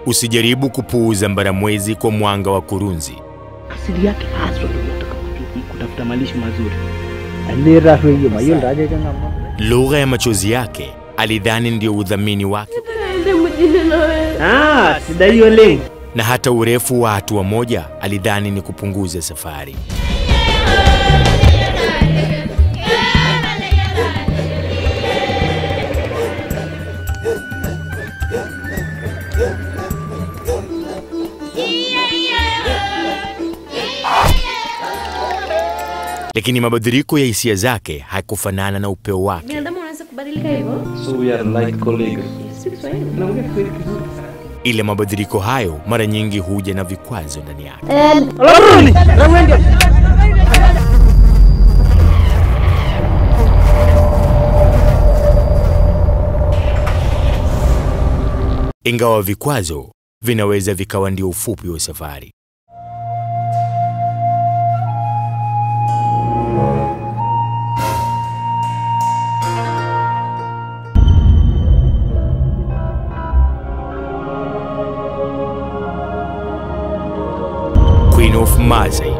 Usijaribu kupuuza mbaramwezi kwa mwanga wa kurunzi. asili yake haswa ndio nataka kujua, kutafuta malisho mazuri. alirarweyie mayiolo taa ajo keng'amu Lugha ya machozi yake alidhani ndio udhamini wake, Ah, sidai oleng. na hata urefu wa hatua moja alidhani ni kupunguza safari. Lakini mabadiliko ya hisia zake hakufanana na upeo wake. Binadamu wanaweza kubadilika hivyo? So we are like colleagues. Si Kiswahili. Naongea Kiswahili kizuri. Ila mabadiliko hayo mara nyingi huja na vikwazo ndani yake. Ingawa vikwazo vinaweza vikawa ndio ufupi wa safari. Queen of Mazai